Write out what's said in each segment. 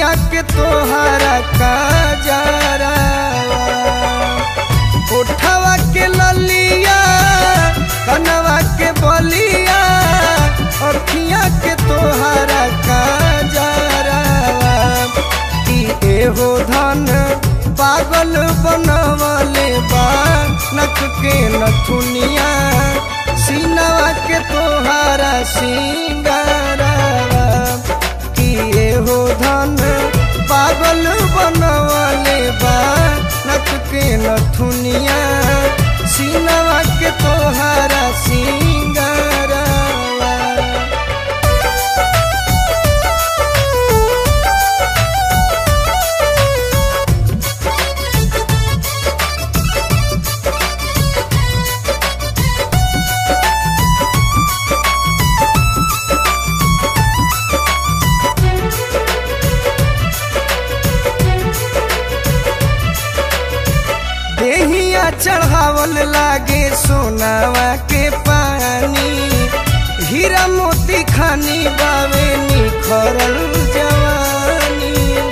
अखिया के तोहरा काजरा उठवा के ललिया कनवा के बलिया अखिया के तोहरा काजरा कि एहो धन पागल बनवले बा नख के नथुनिया सीनवा के तोहारा सिंगारा कि एहो धन पागल बनवले बा नख के नथुनिया सीनवा के तोहारा सिंगारा देहिया चढ़ावल लागे सोनावा के पानी हीरा मोती खानी बावे निखरल जवानी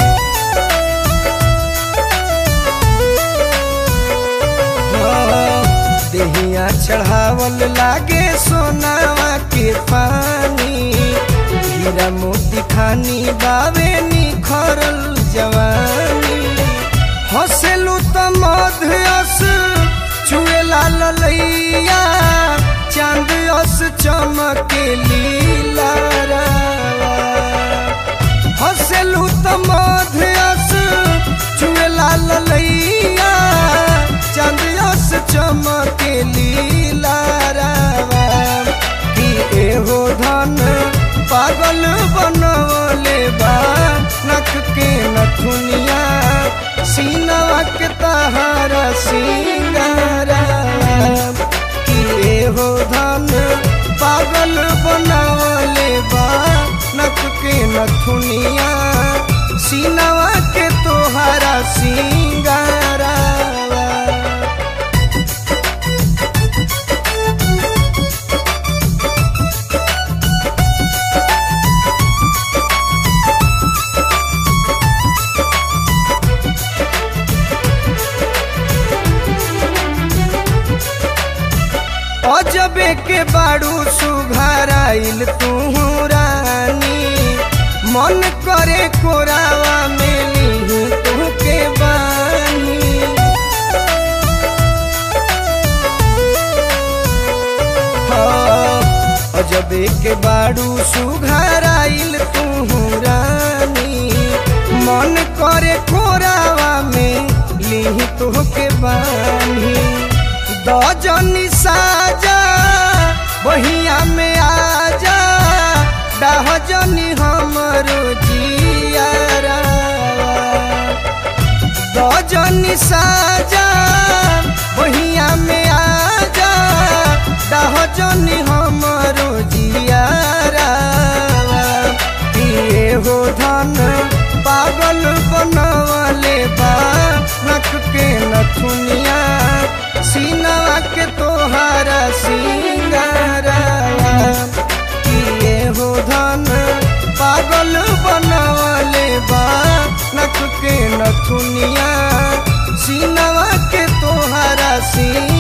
हाँ, देहिया चढ़ावल लागे सोनावा के पानी हीरा मोती खानी बावे निखरल जवानी हसेलू त मध्यस चुएला ललैया चांद अस चमके लीला हसेलू त मध्यस चुएला ललैया चांद अस चमके लीला कि एहो धन पागल बनवले बा नख के नथुनिया सीनवा के तहारा सिंगारा कि एहो धन पागल बनवले बा नख के नथुनिया सीनवा के तोहारा सिंगारा अजबे के बाड़ू सुघराइल तू रानी मन करे कोरावा में ली तू के बानी हाँ, अजबे के बाड़ू सुघराइल तू रानी मन करे कोरावा में ली तू के बानी दजनी साजा बहिया में आजा डहजनी हमरो जियारा दजनी साजा बहिया में आजा डहजनी हमरो जियारा किए हो धन पागल बनवले बा नख के नथुनिया सीनवा के तोहारा सिंगारा किए हो धन पागल बनवले बा नख के नथुनिया सीनवा के तोहारा सिंगारा